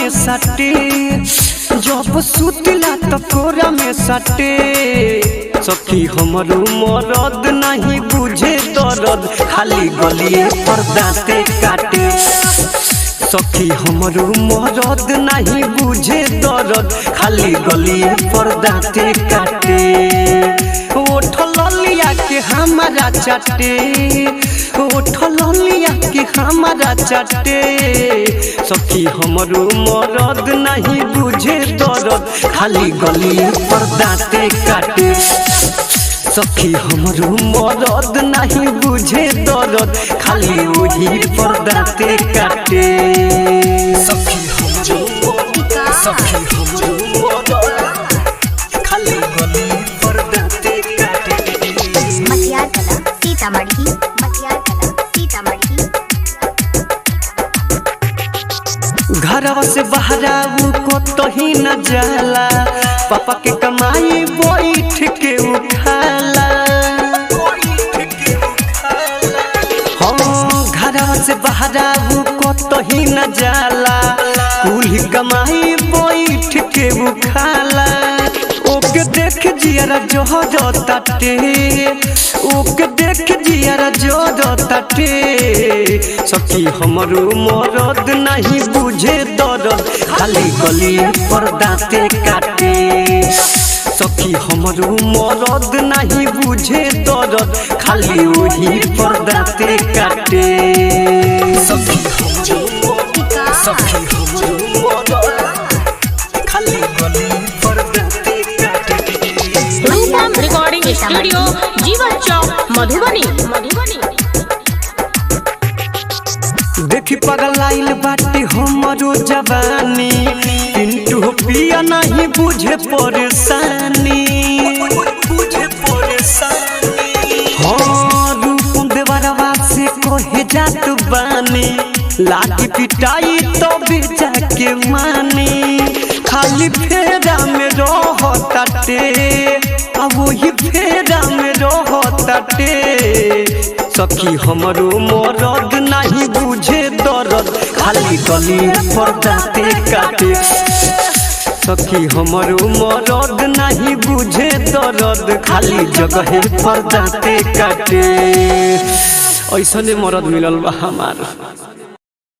में सटे जब सुतला तो कोरा में सटे सखी हमरो मरद नहीं बुझे दर्द खाली गलिए पर दांते काटे सखी हमरो मरद नहीं बुझे दर्द खाली गलिए पर दांते काटे ओठ ललिया के हमारा चटे ओठ ललिया के हमारा चटे सखी हमरो मरद नहीं बुझे दर्द खाली गलिए पर दांते काटे सखी हमरो मरद नहीं बुझे दर्द खाली वही पर दांते काटे सखी हमरो सखी हमरो मरद खाली गलिए पर दांते काटे मटियार कला सीतामढ़ी मटियार कला सीतामढ़ी घरवा से बहराऊ को तो ही न जाला पापा के कमाई बैठ के उठाला हाँ घरवा से बहराऊ को तो ही न जाला कुल कमाई बैठ के उठाला ओके देख जियारा जो जो तटे ओके देख जियारा जो जो तटे सखी हमरो मरद नहीं बुझे दर्द खाली गली पर दांते काटे सखी हमरो मरद नहीं बुझे दर्द खाली वही पर दांते काटे सखी हमरो सखी हमरो मरद खाली गली पर दांते काटे रूपम रिकॉर्डिंग स्टूडियो जीवन चौक मधुबनी मधुबनी देखी पगलाइल बाटे हमरो जवानी पिंटू पिया नहीं बुझे परेशानी बुझे परेशानी हाँ रूप देवरवा से कहे जात बानी लाठी पिटाई तो भी जाके मानी खाली फेरा में रहताटे अब वही फेरा में रहताटे सखी हमरो मरद नहीं बुझे दर्द खाली गली पर दांते काटे सखी हमरो मरद नहीं बुझे दर्द खाली जगह पर दांते काटे ऐसने मरद मिलल बा हमार